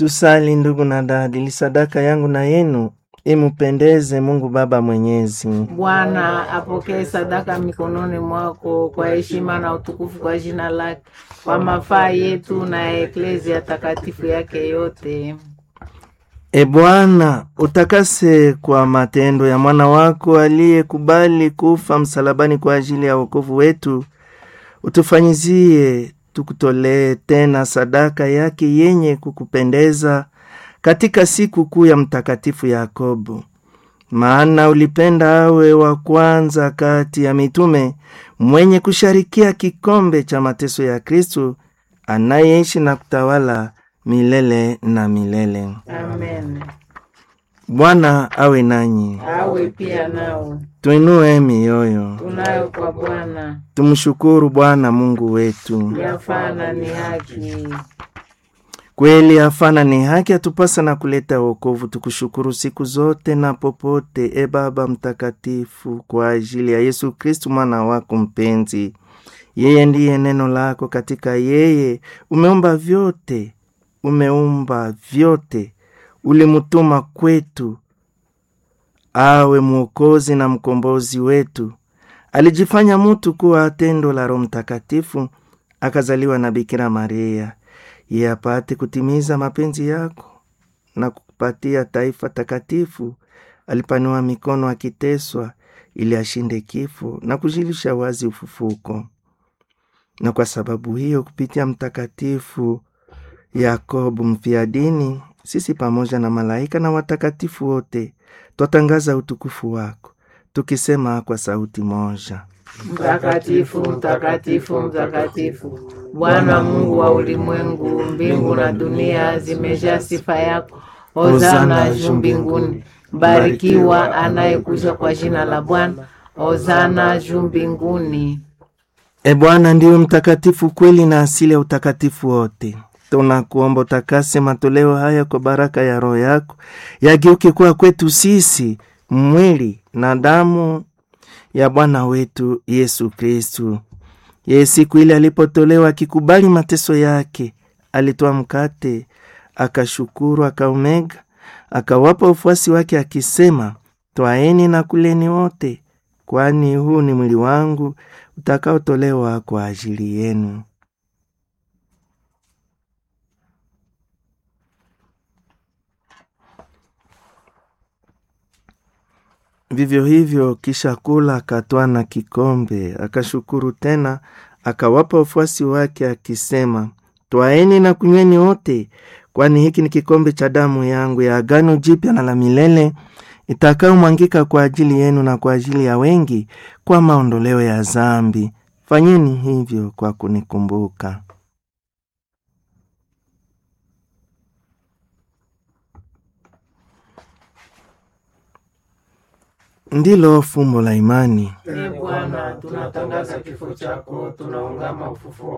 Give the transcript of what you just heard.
Tusali ndugu na dada, ili sadaka yangu na yenu imupendeze Mungu Baba Mwenyezi. Bwana apokee sadaka mikononi mwako kwa heshima na utukufu kwa jina lake, kwa mafaa yetu na ya eklezia takatifu yake yote. E Bwana, utakase kwa matendo ya mwana wako aliyekubali kufa msalabani kwa ajili ya wokovu wetu, utufanyizie tukutolee tena sadaka yake yenye kukupendeza katika siku kuu ya Mtakatifu Yakobo, maana ulipenda awe wa kwanza kati ya mitume mwenye kusharikia kikombe cha mateso ya Kristu anayeishi na kutawala milele na milele. Amen. Bwana awe nanyi, Awe pia nao tuinue mioyo, tunayo kwa Bwana, tumshukuru Bwana Mungu wetu. yafana ni haki. Kweli hafana ni haki, atupasa na kuleta wokovu. Tukushukuru siku zote na popote, e Baba Mtakatifu, kwa ajili ya Yesu Kristu mwana wako mpenzi. Yeye ndiye neno lako, katika yeye umeumba vyote, umeumba vyote, ulimutuma kwetu awe mwokozi na mkombozi wetu. Alijifanya mutu kuwa tendo la Roho Mtakatifu, akazaliwa na Bikira Maria ye apate kutimiza mapenzi yako na kukupatia taifa takatifu. Alipanua mikono akiteswa, ili ashinde kifo na kujilisha wazi ufufuko. Na kwa sababu hiyo, kupitia Mtakatifu Yakobo mfiadini, sisi pamoja na malaika na watakatifu wote twatangaza utukufu wako, tukisema kwa sauti moja: Mtakatifu, mtakatifu, mtakatifu, Bwana Mungu wa ulimwengu, mbingu na dunia zimejaa sifa yako. Hosana juu mbinguni, mbarikiwa anayekuja kwa jina la Bwana. Hosana juu mbinguni. E Bwana ndiwe mtakatifu kweli na asili ya utakatifu wote. Tunakuomba utakase matoleo haya kwa baraka ya Roho yako, yageuke kuwa kwetu sisi mwili na damu ya Bwana wetu Yesu Kristu. Yeye siku ile alipotolewa akikubali mateso yake, alitoa mkate, akashukuru, akaumega, akawapa ufuasi wake akisema, twaeni na kuleni wote, kwani huu ni mwili wangu utakaotolewa kwa ajili yenu. Vivyo hivyo, kisha kula, akatwaa na kikombe, akashukuru tena, akawapa wafuasi wake akisema, twaeni na kunyweni wote, kwani hiki ni kikombe cha damu yangu ya agano jipya na la milele, itakayomwangika kwa ajili yenu na kwa ajili ya wengi kwa maondoleo ya zambi. Fanyeni hivyo kwa kunikumbuka. Ndilo fumbo la imani. E Bwana, tunatangaza kifo chako, tunaungama ufufuo